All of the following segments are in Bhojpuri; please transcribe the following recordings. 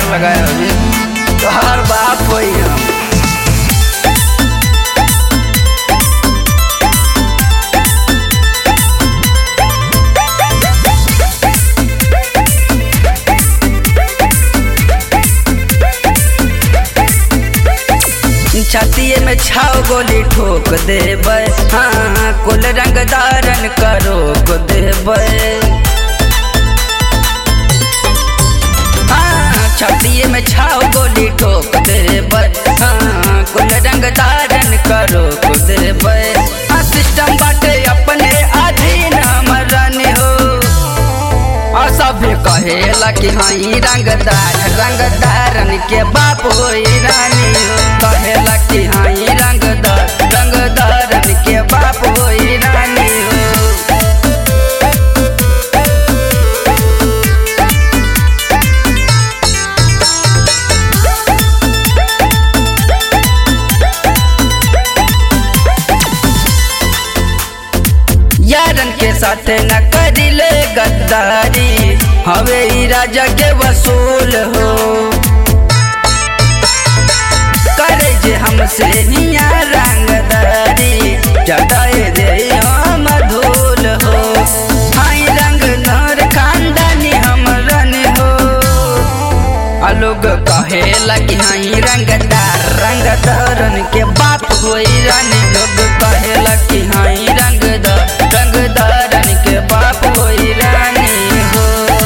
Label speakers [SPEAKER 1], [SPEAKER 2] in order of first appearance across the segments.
[SPEAKER 1] लगाए अभी तोहार बाप होई हम छातिए में छाव गोली ठोक देबै हाँ कुल रंग धारण करो को देबै हाँ छातिए में छाव गोली ठोक देबै हाँ कुल रंग धारण करो को देबै हाँ सिस्टम बाटे अपने अधीन हमरन हो और सभे कहेला कि हई रंगदार रंगदारन के बाप होई रानी हो कहेला कि हई रंगदार रंगदारन के बाप होई रानी हो यारन के साथ न करिले गद्दारी हवे ई राजा के वसूल हो करे जे हमसे हिया रंगदारी जटाए दे हम धूल हो हाई रंग नर खानदानी हमरन हो आ लोग कहेला कि हाई रंगदार रंगदारन के बाप होई रानी लोग कहेला कि हाई रंगदार रंगदारन के बाप होई रानी हो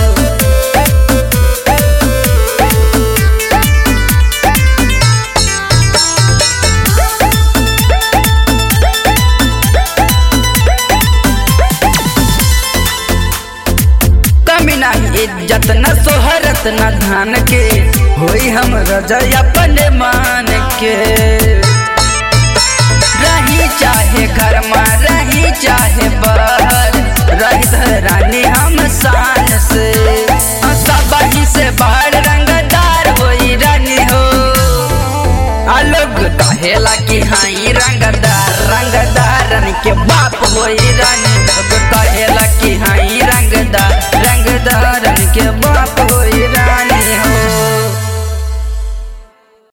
[SPEAKER 1] कमी नहीं इज्जत न सोहरत न धान के होई हम रजय अपने मान के रही चाहे घर में रही चाहे बाहर रही धरानी हम शान से सब ही से बाहर रंगदार होई रानी हो अलग कहेला कि हाई रंगदार रंगदारन के बाप होई रानी लोग कहे